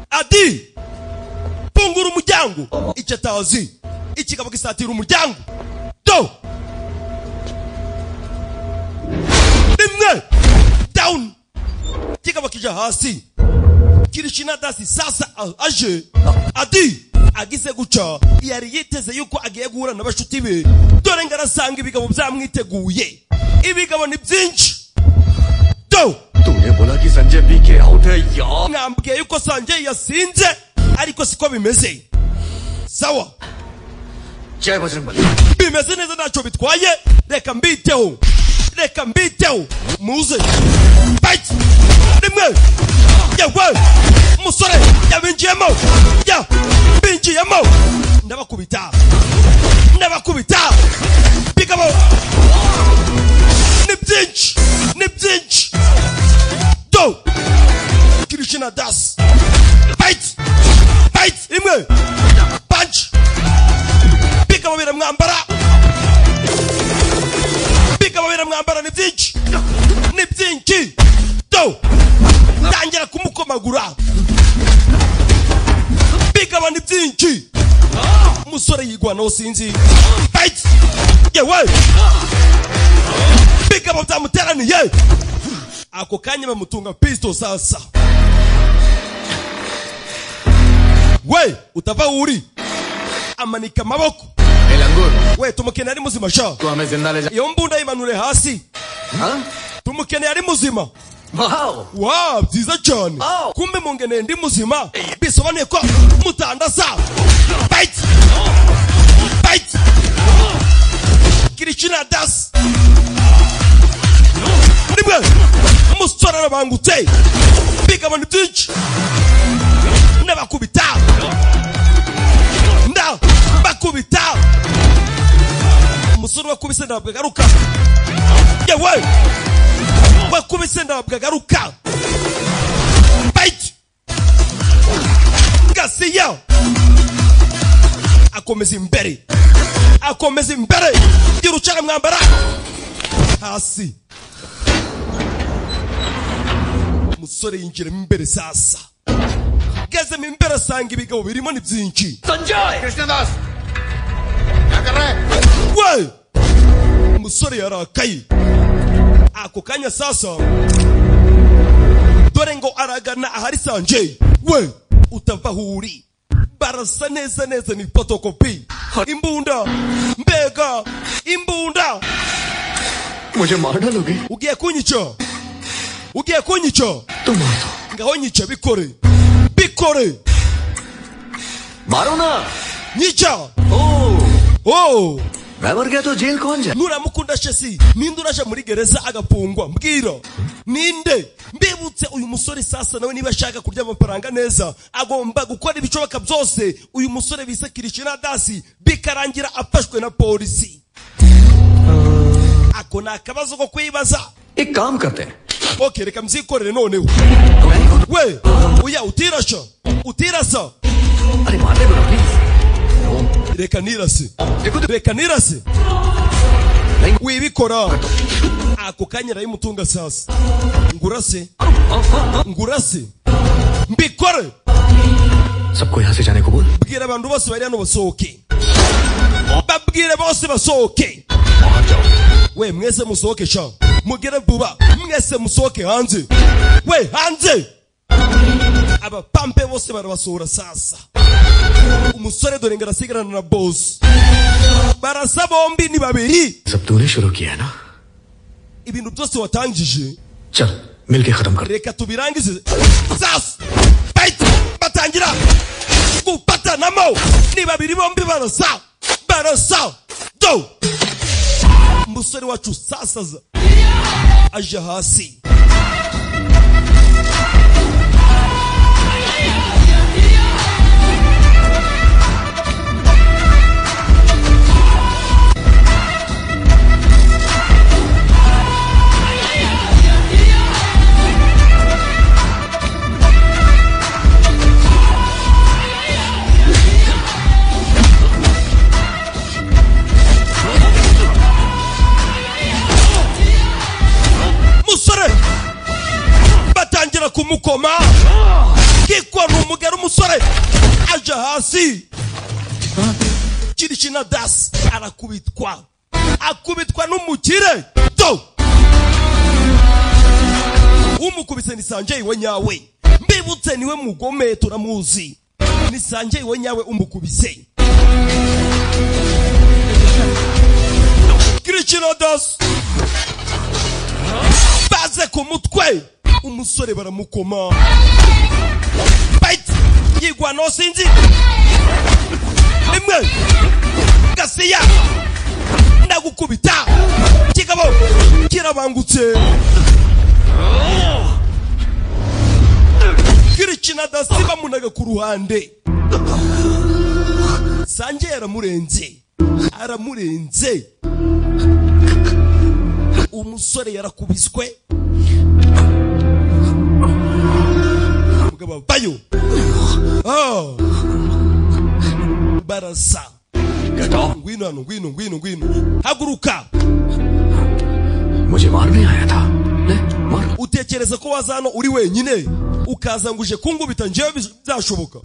adi fungura umuryango icyatazi ikigabo gisatira umuryango do rimwe down kikaba kija hasi kirishina dasi sasa a- aje adi agize guca yari yiteze yuko agiye guhura n'abashuti be dore ngarasanga ibigabo byamwiteguye ibigabo ni byinshi do 杜爷伯拉基三剑比给后退摇， mwambwiye yuko sange yasinze ariko siko bimeze sawa 这不是门。 bimeze neza ntacyo bitwaye reka mbiteho reka mbiteho muze bite rimwe yewe umusore yabinjiyemo ya binjiyemo ndabakubita ndabakubita bigabo ni byinshi ni byinshi do kirishina das bite bite rimwe punch bigabo biramwambara bigabo biramwambara ni byinshi ni byinshi do tangira kumukomagura bigabo ni byinshi umusore yigwanaho sinzi fight yewe bigabo byamuteraniye ako kanya bamutunga pisto sasa we utava wo uri amanika amaboko El angulo, we tumukeneye ari muzima sha tú ames en dale ya. iyo mbunda yimanure hasi ¿Ah? tumukeneye ari muzima ¡Wow! wa byiza cyane Oh. kumbe mungeneye ndi muzima bisobanuye ko mutandasa bite bite kirikina das nimwe umusore arabangutse bigabana byinshi ndabakubita ndabakubita umusore wakubise ntabwo agaruka yewe wakubise ntabwo agaruka bite gasiya akomeza imbere akomeza imbere yirucara mwambara hasi umusore yinjiramo imbere sasa gazemo imbere asanga ibigabo birimo ni byinshi ¡Krishnadas! ¡Agarré! we umusore yarakaye ako kanya sasa dore ngo aragana ahari sanje we utava aho uri barasa neza neza ni fotokopi imbunda mbega imbunda मुझे मार डालोगे ugiye kunyica ugiye kunyica तुम मार दो ngaho nyica bikore bikore मारो ना nyica ओ oh मैं मर गया तो जेल कौन जाए nuramukunda shesi ninde uraje muri gereza agafungwa mbwira ninde mbibutse uyu musore sasa nawe niba ashaka kurya amafaranga neza agomba gukora ibishoboka byose uyu musore bise kirishina dasi bikarangira afashwe na polisi ako ni akabazo ko kwibaza एक काम करते हैं okay reka mzikorere noneho we uya utirasha utirasa अरे मारने बोलो please reka nirase देखो तो reka nirase wibikora ako kanya arayimutunga sasa ngurase ngurase mbikore सबको यहाँ से जाने को बोल bwira abantu bose bari hano basohoke babwire bose basohoke we mwese musohoke sha mugere vuba mwese musohoke hanze we hanze abapampe bose barabasohora sasa umusore dore ngo arasigarana na bosi barasa bombi ni babiri सब तूने शुरू किया है ना ibintu byose watangije चल मिलके खत्म कर reka tubirangize sasa bahita batangira gupatanamo ni babiri bombi barasa barasa do umusore wacu sasa za- aje hasi musore batangira kumukoma ki Sore ajahasi chiri china dasi arakubitwa akubitwa n'umukire do umukubise ni sanje iwe nyawe mbibutse niwe mugome turamuzi ni sanje iwe nyawe umukubise kirikino dasi baze ku mutwe umusore baramukoma bite yigwa no sinzi rimwe gasiya ndagukubita kigabo kirabangutse kirikina dasiba munaga ku ruhande sange yaramurenze aramurenze umusore yarakubiswe mugabo bayo Ah. barasa ngwino hano ngwino ngwino ngwino haguruka मुझे मारने आया था ले मारो utekereza ko waza hano uri wenyine ukaza ngo uje kungubita ngewe bizashoboka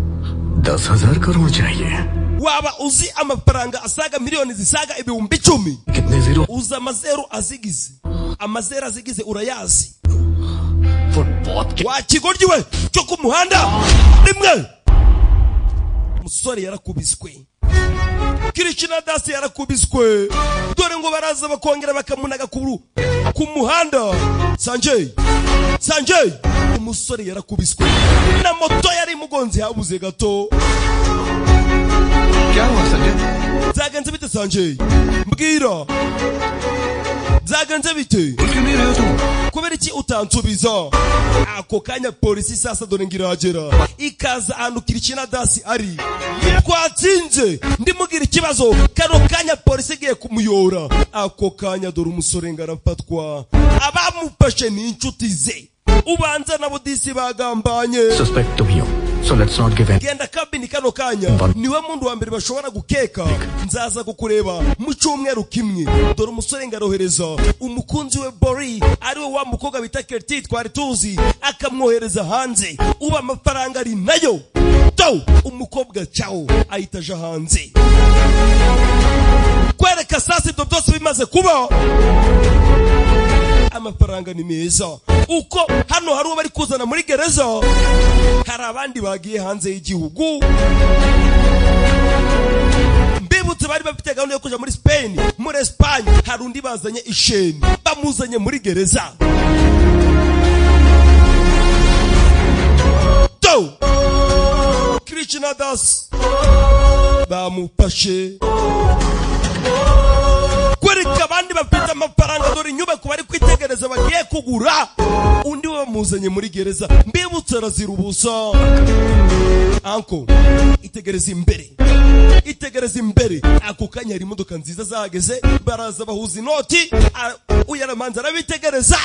दस हजार करोड़ चाहिए waba uzi amafaranga asaga miliyoni zisaga ibihumbi icumi कितने zero uzi amazeru azigize amazeru azigize urayazi football के wa kigoryi we cyo ku muhanda rimwe umusore yarakubiswe kirikina dasi yarakubiswe dore ngo baraza bakongera bakamunaga ku ku muhanda sanjay sanjay umusore yarakubiswe na moto yari imugonze habuze gato क्या हुआ Sanjay byagenze bite sanjay mbwira byagenze bite बोल क्यों नहीं रहे हो तुम kubera iki utansubiza ako kanya polisi sasa dore ngiragera ikaza ahantu kirikina dasi ari twatsinze ndimugira ikibazo kano kanya polisi igiye kumuyora ako kanya dore umusore ngarafatwa abamufashe ni inshuti ze ubanza nabo disi bagambanye suspect तुम ही हो so let's not give in genda kabini kano kanya niwe muntu wa mbere bashobora gukeka nzaza kukureba mu cyumweru kimwe dore umusore ngarohereza umukunzi we bori ariwe wa mukobwa bita kerti twari tuzi akamwohereza hanze uba amafaranga ari nayo do umukobwa cyawo ahita aja hanze kwereka sasa ibyo byose bimaze kuba amafaranga ni meza uko hano hari uwo bari kuzana muri gereza hari abandi bagiye hanze y'igihugu mbibutse bari bafite gahunda yo kujya muri spain muri esipanye hari undi bazanye isheni bamuzanye muri gereza do kirikina dasi bamufashe kwereka abandi bafite amafaranga dore inyubako bari kwitegereza bagiye kugura undi we bamuzanye muri gereza mbibutse arazira ubusa anko itegereza imbere itegereza imbere ako kanya hari imodoka nziza zahageze baraza bahuza inoti a- uyaramanza arabitegereza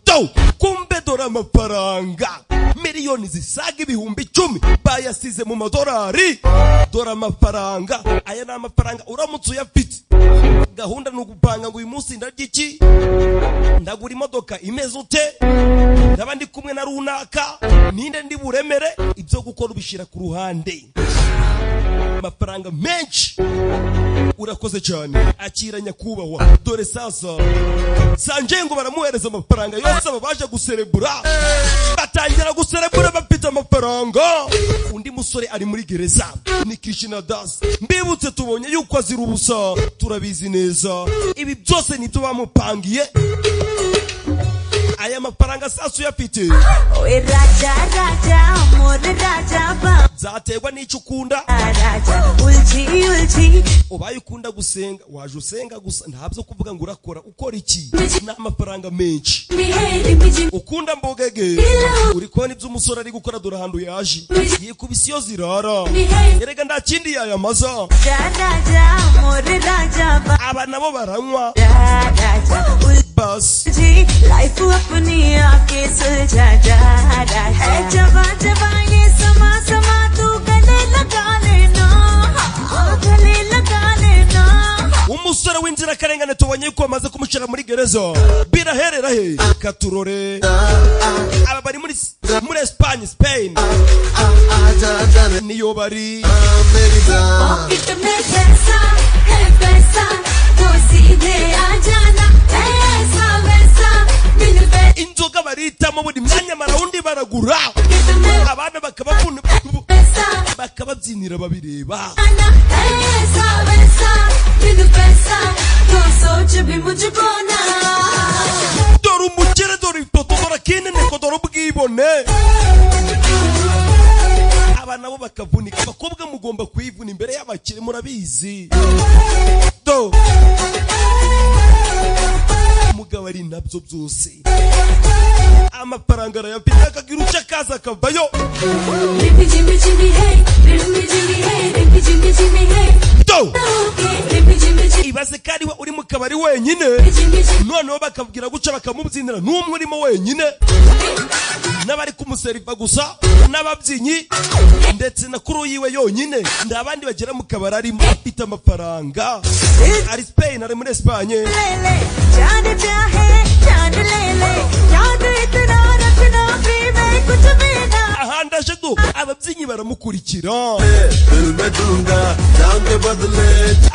do kumbe dore amafaranga miliyoni zisaga ibihumbi icumi bayasize mu madorari dore amafaranga aya ni amafaranga uramutse uyafite gahunda ni ugupanga ngo uyu munsi ndarya iki ndagura imodoka imeze ute ndaba ndi kumwe na runaka ninde ndi buremere ibyo gukora ubishyira ku ruhande amafaranga menshi urakoze cyane akira nyakubahwa dore sasa sanje ngo baramuhereza amafaranga yose aba baje guserebura batangira guserebura bafite amafaranga undi musore ari muri gereza ni kirishina dasi mbibutse tubonye yuko azira ubusa turabizi neza ibi byose nibyo bamupangiye aya mafaranga sasa uyafite Oye raja raja amor raja baba zaterwa n'icyo ukunda raja ulchi ulchi ubaye ukunda gusenga waje usenga gusa ntabyo kuvuga ngo urakora ukora iki ni amafaranga menshi miheri miji ukunda mbogege uri kubona ibyo umusore ari gukora dore ahantu yaje yikubise iyo zirara erega nta kindi yayamaza raja raja amor raja baba aba nabo baranywa raja ulchi basi life apni aake suljha ja raja hai jaba jaba ye sama sama tu gale laga lena हाँ, हाँ, गले लगा लेना umusore w'inzirakarengane tubonye yuko bamaze kumushyira bagushira muri gereza birahererahe katurore aba bari muri muri esipanye sipeyini niyo bari pocket में पैसा है पैसा तो सीधे आ जाना है ऐसा वैसा बिन packet inzoga barihitamo buri mwanya marawundi baragura में abana bakabakunda पैसा bakababyinira babireba आना है ऐसा वैसा बिन पैसा तो सोच भी मुझको ना dore umukire dore itoto dore akineneko dore ubwibone aba nabo bakavunika abakobwa mugomba kwivuna imbere y'abakire murabizi do umugabo ari nabyo byose amafaranga arayafite akagira akaza akavayo रिपी जिमी जिमी है रिपी जिमी है रिपी जिमी जिमी है do रिपी Jimmy Jimmy ibaze ko ariwe uri mu kabari wenyine Jimmy Jimmy noneho bakabwira guca bakamubyinira n'umwe urimo wenyine n'abari kumuseriva gusa n'ababyinnyi ndetse na kuru yiwe yonyine nta bandi bagera mu kabari arimo afite amafaranga ari Spain ari muri Espanye ले ले जान क्या है जान ले ले याद इतना रखना भी मैं कुछ भी ना ahandi aje du ababyinnyi baramukurikira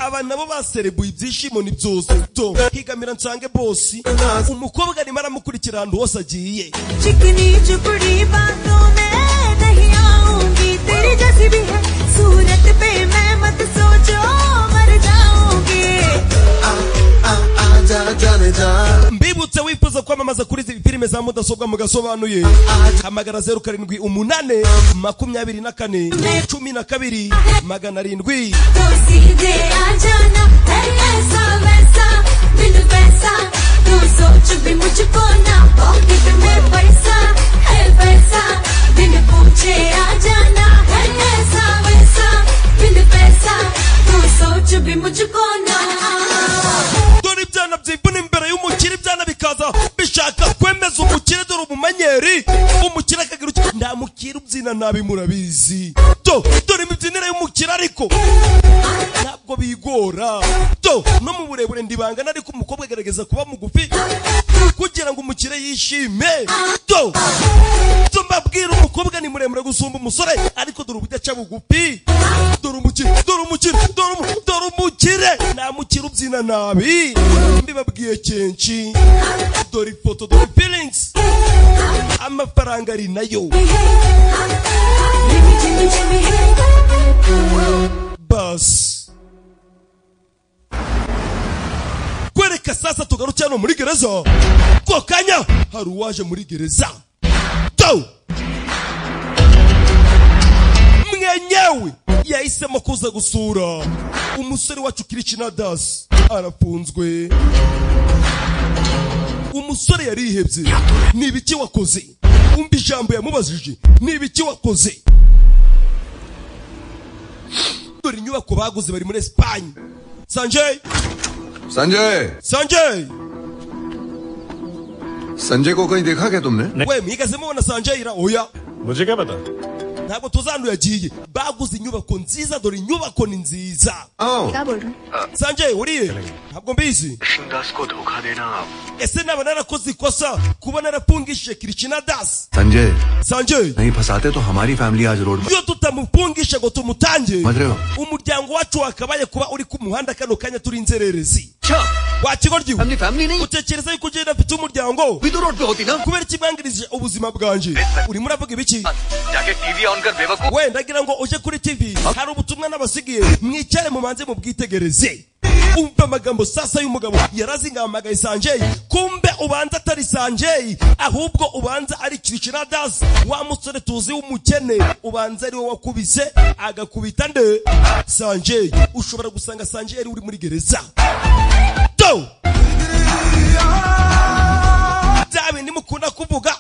aba nabo baserebuye ibyishimo ni byose to higamira nsange bosi umukobwa arimo aramukurikira ahantu hose agiye चिकनी चुपड़ी बातों में नहीं आऊंगी तेरी जैसी भी है सूरत पे मैं मत सोचो मर जाऊंगी mbibutse wifuza kwamamaza kuri izi filime za mudasobwa mugasobanuye hamagara zeru karindwi umunane makumyabiri na kane cumi na kabiri magana arindwi तो सीधे आ जाना है ऐसा वैसा बिन पैसा तू सोच भी मुझको ना पॉकेट में पैसा है पैसा बिन पूछे आ जाना है ऐसा वैसा बिन पैसा तू सोच भी मुझको ना dore ibyana byivuna imbere y'umukire ibyana bikaza bishaka kwemeza umukire dore umumenyeri umukire akagira uti nta mukire ubyina nabi murabizi do dore imibyinire y'umukire ariko ntabwo bigora do no mu burebure ndibangana ariko umukobwa agerageza kuba mugufi kugira ngo umukire yishime do do mbabwira umukobwa ni muremure gusumba umusore ariko dore uburyo aca bugufi dore umukire dore umukire dore umu- dore umukire nta mukire ubyina nabi mbibabwiye kenshi dore ifoto dore feelings amafaranga ari nayo Jimmy, Jimmy, Jimmy, hey. basi kwereka sasa tugaruke hano muri gereza ko kanya hari uwaje muri gereza to mwenyewe yahisemo kuza gusura umusore wacu kiricina dasi arafunzwe umusore yarihebye ni ibiki wakoze umva ijambo yamubajije ni ibiki wakoze dore inyubako baguze bari muri esipanye sanjay Sanjay sanjay संजय को कहीं देखा क्या तुमने we mwigeze mubona sanjay ra oya मुझे क्या पता ntabwo tuzandu yagiye baguze inyubako nziza dore inyubako ni nziza आओ sanjay uriye ntabwo mbizi Krishnadas को धोखा देना आप ese naba narakoze ikosa kuba narapfungishije kiricina dasi Sanjay sanjay नहीं फंसाते तो हमारी फैमिली आज रोड पर iyo tutamupfungisha ngo tumutange Madreo. umuryango wacu wakabaye kuba uri ku muhanda kano kanya turi inzererezi wakigoryiwe family नहीं utekereza yuko ugenda afite umuryango भी तो रोड पे होती ना kubera ikibangirije ubuzima bwanjye urimo uravuga ibiki जाके टीवी ऑन कर बेवकूफ we ndagira ngo uje kuri tv hari ubutumwa n'abasigiye mwicare mubanze mubwitegereze umva amagambo sasa y'umugabo yarazingamagaye sanjei kumbe ubanza atari sanjei ahubwo ubanza ari kiricina dasi wa musore tuzi w'umukene ubanza ari we wakubise agakubita nde sanjei ushobora gusanga sanjei ari uri muri gereza do bya bindi mukunda kuvuga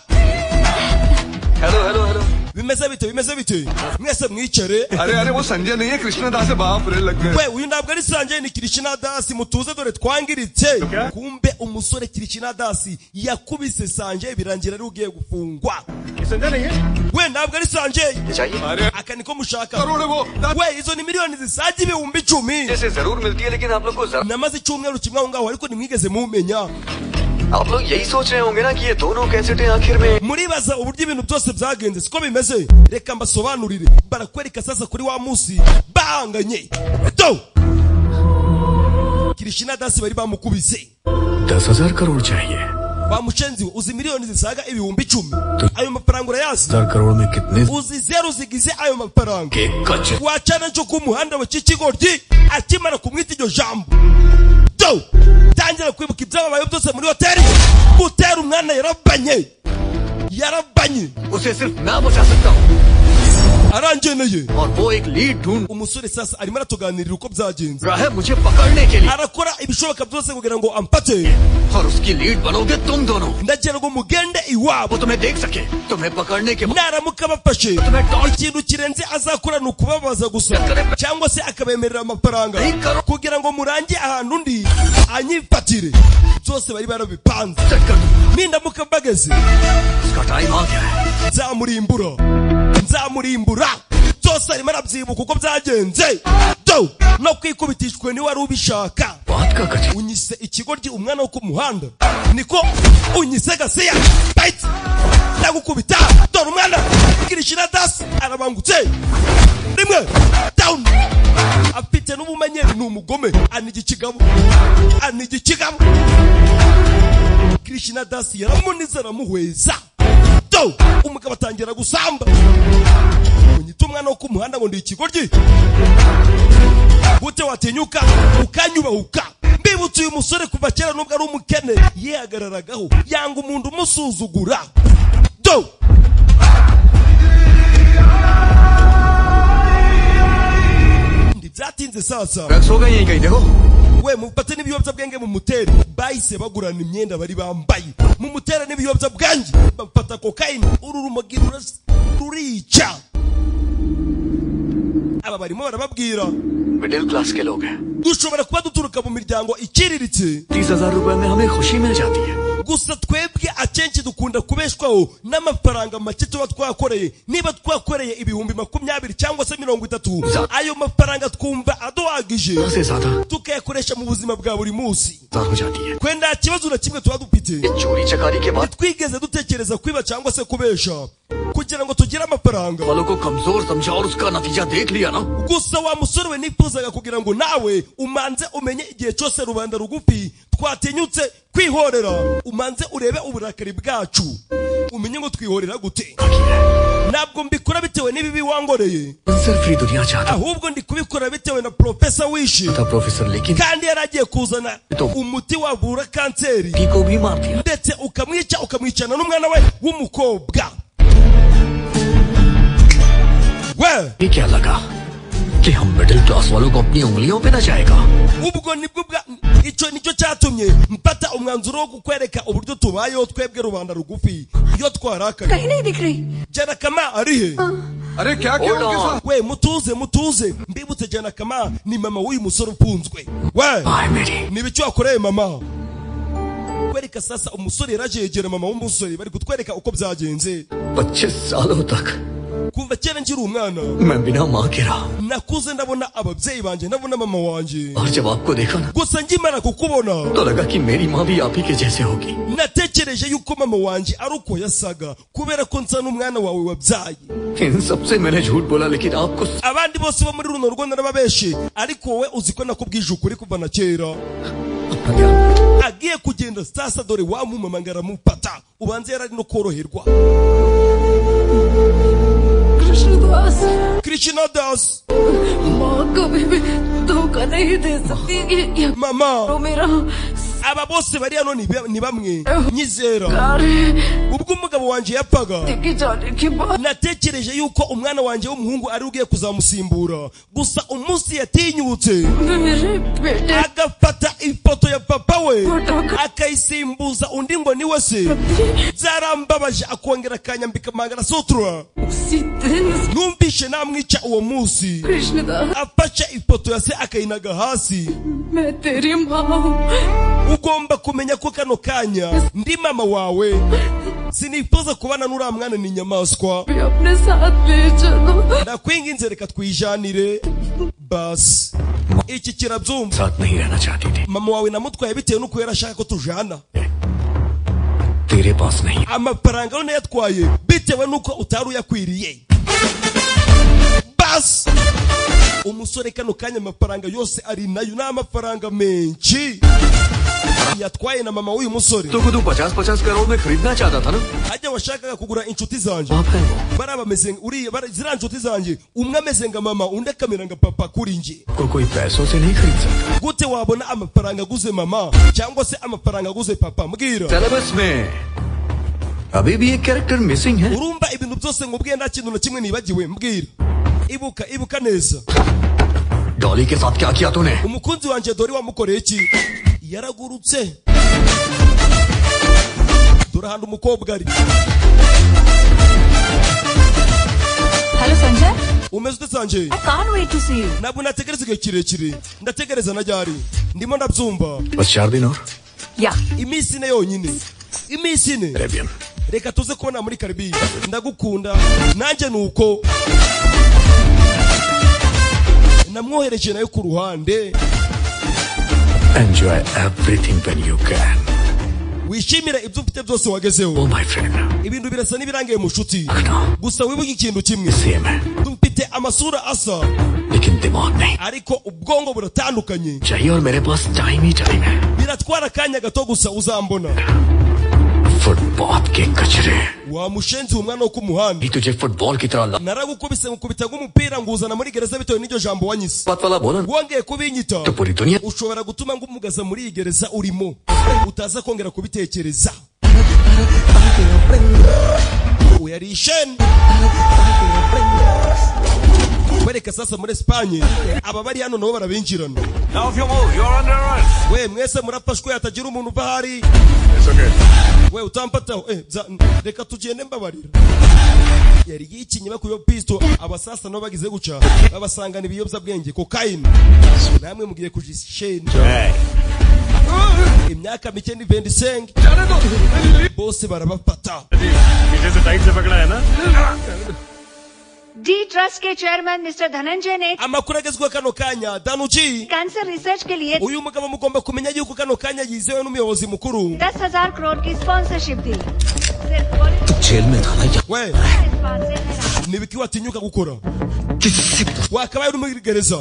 hello hello hello mmese vitu hivi mmese vitu hivi mmese mwicare अरे अरे वो संजय नहीं है कृष्ण दास है बाप रे लग गए we uyu ntabwo ari sanje ni kirishina dasi mutuze dore twangiritse kumbe umusore kirishina dasi yakubise sanje birangira ari ugiye gufungwa we ntabwo ari sanje अरे aka niko mushaka करोड़ है वो दा- we izo ni miliyoni zisaga ibihumbi icumi जैसे जरूर मिलती है लेकिन आप लोग को जरा- namaze icyumweru kimwe aho ngaho ariko ntimwigeze mumenya आप लोग यही सोच रहे होंगे ना कि ये दोनों कैसेटें आखिर में muribaza uburyo ibintu byose byagenze siko bimeze reka mbasobanurire barakwereka sasa kuri wa munsi bahanganye do kirishina dasi bari bamukubise दस हजार करोड़ चाहिए wa mushenzi we uzi miliyoni zisaga ibihumbi icumi ayo mafaranga urayazi हजार करोड़ में कितने uzi zeru zigize ayo mafaranga के कच्चे wacana nco ku muhanda wa kikigoryi akimara kumwita iryo jambo do tangira kwibuka ibyababaye byose muri hoteli gutera umwana yarabanye yarabanye उसे सिर्फ मैं बचा सकता हूँ arangeneye और वो एक लीड ढूंढ umusore sasa arimo aratuganirira uko byagenze रहा है मुझे पकड़ने के लिए arakora ibishoboka byose kugira ngo amfate और उसकी लीड बनोगे तुम दोनों ndagira ngo mugende वो iwabo तुम्हें देख सके तुम्हें पकड़ने के बाद naramuka bafashe ikintu kirenze azakora ni ukubabaza gusa cyangwa se akabemerera amafaranga kugira ngo murange ahantu undi anyifatire byose bari barabipanze set कर दूंगा nindamuka mbageze उसका टाइम आ गया है nzamurimbura nzamurimbura byose arimo arabyibuka uko byagenze do no kwikubitishwe niwe wari ubishaka बात का कच्चे unyise ikigoryi umwana wo ku muhanda niko unyise gasiya bayiti ndagukubita dore umwana kirishira dasi arabangutse rimwe dawuni afite n'ubumenyi ni umugome aniga ikigabo aniga ikigabo kirishina dasi yaramunize aramuhweza do umugabo atangira gusamba unyita umwana wo ku muhanda ngo ndi ikigoryi gute watinyuka ukanyubahuka mbibutse uyu musore kuva kera nubwo ari umukene yihagararagaho yanga umuntu umusuzugura do byatinze sasa drugs हो गए यहीं कहीं देखो we mufate n'ibiyobyabwenge mu muteri bahise bagurana imyenda bari bambaye mu mutera n'ibiyobyabwenge bafata kokayini uru rumogi ruras- rurica aba barimo barababwira middle class के लोग हैं dushobora kuba duturuka mu miryango ikiriritse तीस हजार रूपए में हमें खुशी मिल जाती है gusa twebwe akenshi dukunda kubeshwaho n'amafaranga make tuba twakoreye niba twakoreye ibihumbi makumyabiri cyangwa se mirongo itatu ayo mafaranga twumva aduhagije उससे ज्यादा tukayakoresha mu buzima bwa buri munsi ज्यादा हो जाती है twe nta kibazo na kimwe tuba dufite ये चोरी चकारी के बाद twigeze dutekereza kwiba cyangwa se kubesha kugira ngo tugire amafaranga वालों को कमजोर समझा और उसका नतीजा देख लिया ना gusa wa musore we nifuzaga kugira ngo nawe umanze umenye igihe cyose rubanda rugufi twatinyutse kwihorera umanze urebe uburakari bwacu umenye ngo twihorera gute ntabwo mbikora bitewe n'ibibi wangoreye सिर्फ ये दुनिया चाहता ahubwo ndi kubikora bitewe na profesa wishe था professor लेकिन kandi yari agiye kuzana umuti wavura kanseri की को भी मार दिया ndetse ukamwica ukamwicana n'umwana we w'umukobwa we ये क्या लगा कि हम मिडिल क्लास वालों को अपनी उंगलियों पे नचाएगा ubwo nibwo bwa icyo nicyo cyatumye mfata umwanzuro wo kukwereka uburyo tubayeho twebwe rubanda rugufi iyo twarakaye कहीं नहीं दिख रही jana kama ari he अरे क्या किया Hold उनके on. साथ we mutuze mutuze mbibutse jana kama ni mama w'uyu musore ufunzwe we हाय मेरी ni ibiki wakoreye mama kwereka sasa umusore yarajegera mama w'umusore bari kutwereka uko byagenze पच्चीस सालों तक kuva kera nkiri umwana मैं बिना माँ के रहा nakuze ndabona ababyeyi banjye ndabona mama wanjye और जब आपको देखा ना gusa nkimara kukubona तो लगा कि मेरी माँ भी आप ही के जैसे होगी natekereje yuko mama wanjye ari uko yasaga kubera ko nsa n'umwana wawe wabyaye इन सबसे मैंने झूठ बोला लेकिन आपको स- abandi bose bo muri runo rugo narababeshe ariko wowe uzi ko nakubwije ukuri kuva na kera अपना क्या agiye kugenda sasa dore wamumama ngo aramufata ubanza yari ari no koroherwa Krishna दास krishna das माँ कभी भी धोखा नहीं दे सकती ये- ये mama मेरा aba bose bariya no ni ba- ni bamwe nyizera ubwo umugabo wanjye yapfaga natekereje yuko umwana wanjye w'umuhungu ari we ugiye kuzamusimbura gusa umunsi yatinyutse agafata ifoto ya papa we akayisimbuza undi ngo ni we se byarambabaje akongera akanyambika mangara numvishe namwica uwo munsi afashe ifoto ya se akayinaga hasi ugomba kumenya ko kano kanya ndi mama wawe sinifuza kubana n'uriya mwana ni inyamaswa ndakwinginze reka twijanire basi iki kirabyumva साथ नहीं रहना चाहती थी mama wawe namutwaye bitewe n'uko yari ashaka ko tujana तेरे पास नहीं amafaranga none yatwaye bitewe n'uko utari uyakwiriye basi umusore kano kanya amafaranga yose ari nayo ni amafaranga menshi yatwaye na mama w'uyu musore तो खुद पचास पचास करोड़ में खरीदना चाहता था ना hajya washakaga kugura inshuti zanjye आप है वो bariya bameze uriya bari- ziriya nshuti zanjye umwe ameze nka mama undi akamera nka papa kuri njye को कोई पैसों से नहीं खरीद सकता gute wabona amafaranga aguze mama cyangwa se amafaranga aguze papa mbwira syllabus में अभी भी एक कैरेक्टर मिसिंग है urumva ibintu byose ngubwiye nta kintu na kimwe nibagiwe mbwira ibuka ibuka neza Dolly के साथ क्या किया तूने umukunzi wanjye dore wamukoreye iki yaragurutse dore ahantu umukobwa ari Hello, Sanjay. umeze ute sanje I can't wait to see you. ntabwo nategereza igihe kirekire ndategereza na ryari ndimo ndabyumva बस चार दिन और Yeah. iminsi ine yonyine iminsi ine Arabian reka tuze kubona muri karibiya ndagukunda nanjye ni uko namwohereje nayo ku ruhande enjoy everything when you can wishimira ibyo ufite byose ओ wagezeho my friend ibintu birasa n'ibirangiye mu nshuti रखना gusa wibuke ikintu kimwe same है dufite amasura asa लेकिन दिमाग नहीं ariko ubwonko buratandukanye चाहिए और मेरे पास टाइम ही टाइम है biratwara akanya gato gusa uzambona footpath के कचरे wa mushenzi umwana wo ku muhanda ये तुझे फुटबॉल की तरह लात naragukubise ngukubita nk'umupira nguzana muri gereza bitewe n'iryo jambo wanyise वाला बोला ना, wongeye kubinyita तो पूरी दुनिया ushobora gutuma ngumugaza muri iyi gereza urimo utaza kongera kubitekereza yari isheni kwereka sasa muri esipanye aba bari hano nabo barabinjirana we mwese murafashwe hatagira umuntu uva aho ari we utampataho eh, bya- reka tugende mbabarira yari yikinye bakuyeho pisito abasasa nabo bagize guca babasangana ibiyobyabwenge kokayini namwe mugiye kujisheni imyaka mike ni vendisenge bose barabafata D trust के chairman mister Dhananjay ने amakuru agezweho kano kanya danuji cancer research के लिए uyu mugabo mugomba kumenya yuko kano kanya yizewe n'umuyobozi mukuru दस हजार करोड़ की स्पॉन्सरशिप दी सिर्फ political jail में था ना या we स्पॉन्सर है nibiki watinyuka gukora किसी wakabaye uri muri gereza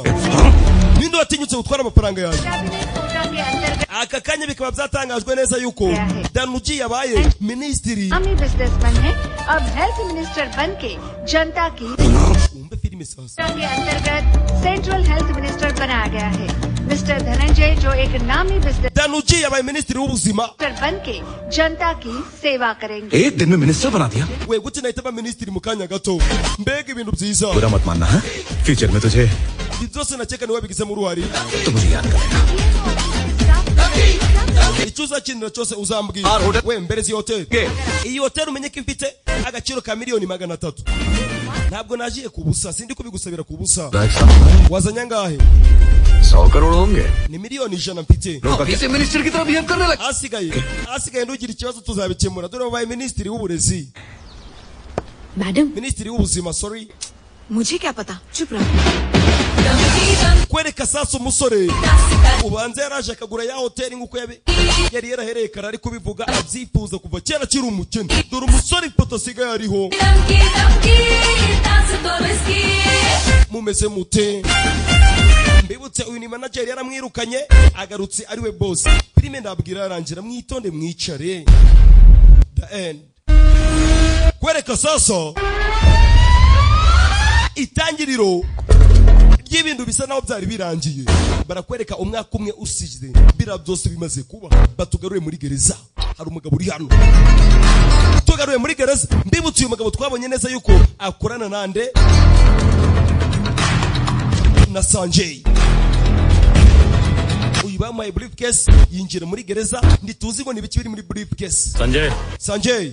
ninde watinyutse gutwara amafaranga yanjye cabinet quota के अंतर्गत aka kanya bikaba byatangajwe neza yuko danuji yabaye minisitiri हम ही बिजनेसमैन हैं अब हेल्थ मिनिस्टर बन के जनता की wumve filime sasa योजना के अंतर्गत सेंट्रल हेल्थ मिनिस्टर बनाया गया है मिस्टर धनंजय जो एक नामी business danuji yabaye minisitiri w'ubuzima बन के जनता की सेवा करेंगे एक दिन में मिनिस्टर बना दिया we gute nahita aba minisitiri mu kanya gato mbega ibintu byiza बुरा मत मानना है फ्यूचर में तुझे ibyo byose nakeka niwe wabigizemo uruhare तो मुझे याद करेगा icyo uzakinira cyose uzambwira we mbereza iyi hoteli iyi hoteli umenye ko ifite agaciro ka miliyoni magana atatu ntabwo nagiye ku busa sindi kubigusabira ku busa life साहब wazanye angahe सौ करोड़ होंगे ni miliyoni ijana mfite अभी से मिनिस्टर की तरह बिहेव करने लगा ahasigaye ahasigaye ntugira ikibazo tuzabikemura dore babaye minisitiri w'uburezi Madam, minisitiri w'ubuzima sorry मुझे क्या पता? चुप रहो। kwereka sasa umusore ubanza yaraje akagura ya hoteli nk'uko yabi yari yarahereye kare ari kubivuga abyifuza kuva kera akiri umukene dore umusore ifoto asigaye ariho mumeze mute mbibutse uyu ni manajeri yaramwirukanye agarutse ari we bosi filime ndabwira yarangira mwitonde mwicare the end kwereka sasa itangiriro y'ibintu bisa naho byari birangiye barakwereka umwaka umwe usize biriya byose bimaze kuba batugaruye muri gereza hari umugabo uri hano tugaruye muri gereza mbibutse uyu mugabo twabonye neza yuko akorana nande na sanjay uyu bamuhaye briefcase yinjira muri gereza ntituzi ngo ni ibiki biri muri briefcase sanjay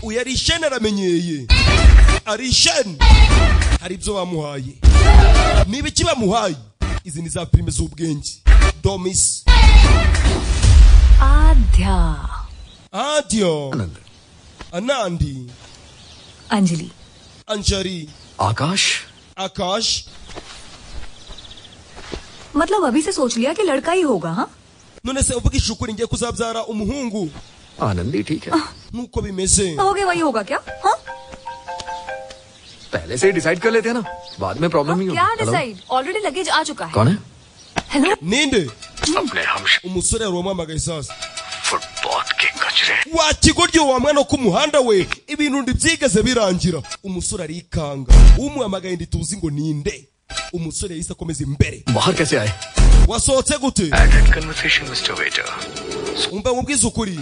uyu ari ishene aramenyeye ari ishene hari ibyo bamuhaye ni ibiki bamuhaye izi ni za filime z'ubwenge domisi आध्या adiyo आनंद anandi अंजलि anjari आकाश akash मतलब अभी से सोच लिया कि लड़का ही होगा हाँ none se uvuga ishukuri ngiye kuzabyara umuhungu Anandi ठीक है nuko bimeze हो गया वही होगा क्या हाँ पहले से डिसाइड कर लेते हैं ना बाद में प्रॉब्लम ही होगी क्या Hello? डिसाइड ऑलरेडी लगेज आ चुका है कौन है हेलो ninde अपने हम umusore yari wamuhamagaye sasa footpath के कचरे wakigoryo wa mwana wo ku muhanda we ibintu ndi byigeze birangira umusore arikanga umuhamagaye ntituzi ngo ninde umusore yahise akomeza imbere बाहर कैसे आए wasohotse gute added conversation mister waiter umva nkubwize ukuri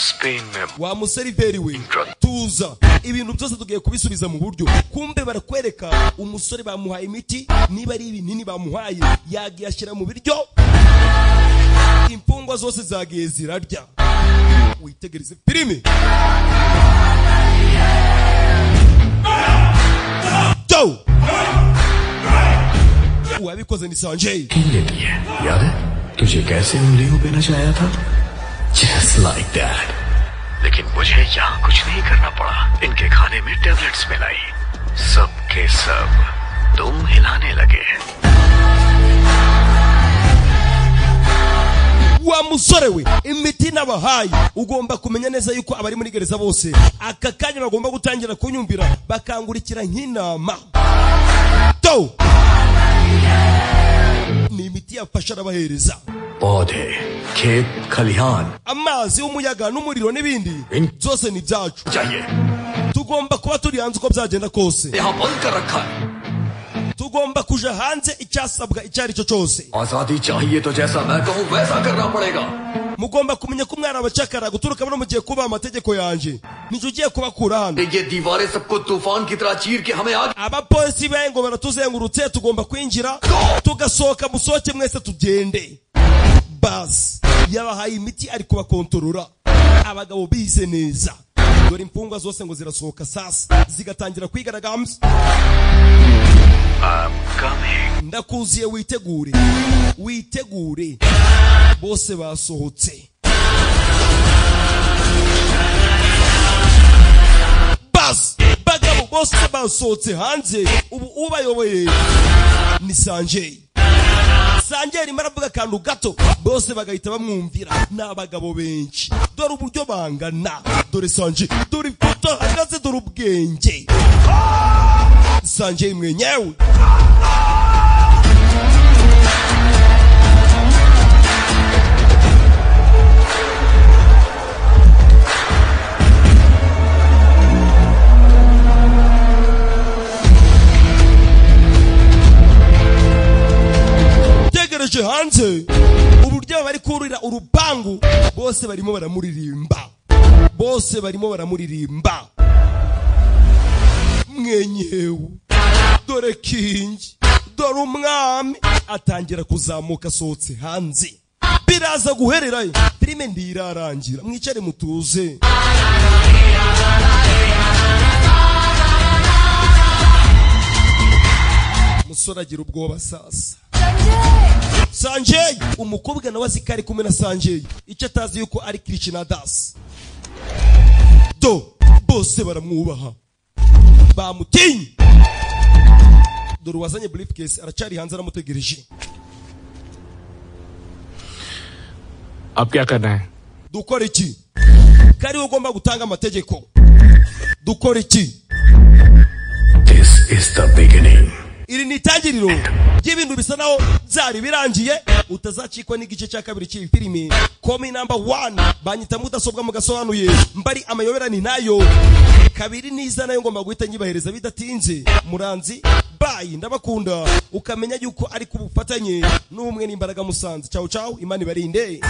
Spain में wa museriveri we tuza ibintu byose tugiye kubisubiza mu buryo kumbe barakwereka umusore bamuhaye imiti niba ari ibinini bamuhaye yagiye ashyira mu biryo imfungwa zose zagiye zirarya witegereze filime Go! uwabikoze ni sanjay ये लिए याद है तुझे कैसे उंगलियों पे नचाया था जस्ट लाइक दैट लेकिन मुझे यहाँ कुछ नहीं करना पड़ा इनके खाने में टेबलेट्स मिलाई सब के सब तुम हिलाने लगे wa musore we imiti n'abahaye ugomba kumenya neza yuko abari muri gereza bose aka kanya bagomba gutangira kunyumvira bakangurikira nk'inama to ni imiti yafasha arabahereza पौधे खेत खलिहान amazi umuyaga n'umuriro n'ibindi byose ni ibyacu चाहिए tugomba kuba turi hanze uko byagenda kose यहाँ बंद कर रखा है tugomba kuja hanze icyasabwa icyo ari cyo cyose आजादी चाहिए तो जैसा मैं कहूँ वैसा करना पड़ेगा mugomba kumenya ko umwana abacakara guturuka no mu gihe kubaha amategeko yanjye nicyo ugiye kubakura hano ये दीवारें सबको तूफान की तरह चीर के हमें आगे abapolisi bengo baratuzengurutse tugomba kwinjira tugasohoka musohoke mwese tugende basi yabahaye imiti ari kubakontorora abagabo bize neza dore imfungwa zose ngo zirasohoka sasa zigatangira kwigaragambya ndakuziye witegure witegure bose basohotse basi bagabo bose basohotse hanze ubu ubayoboye ni sanjeri sanjeri arimo aravuga akantu gato bose bagahita bamwumvira ni abagabo benshi dore uburyo bangana dore sanjeri dore ifoto ahagaze dore ubwenge sanjeri mwenyewe tegereje hanze uburyo bari kurira urupangu bose barimo baramuririmba bose barimo baramuririmba mwenyewe dore kingi dore umwami atangira kuzamuka asohotse hanze biraza guhererayo filime ntirarangira mwicare mutuze umusore agira ubwoba sasa sanjay umukobwa nawe azi ko ari kumwe na sanjay icyo atazi yuko ari kirishina dasi do bose baramwubaha bamutinye dore uwazanye briefcase aracari hanze aramutegereje अब क्या करना है dukora iki kari we ugomba gutanga amategeko dukora iki this is the beginning iri ni itangiriro ry'ibintu bisa naho byari birangiye utazakikwa n'igice cya kabiri cy'iyi filime komi namba wani banyita mudasobwa mugasobanuye mbari amayoberane nayo kabiri n'iza nayo ngomba guhita nyibahereza bidatinze muranzi bayi ndabakunda ukamenya yuko ari ku bufatanye n'ubumwe n'imbaraga musanze cawu cawu imana ibarinde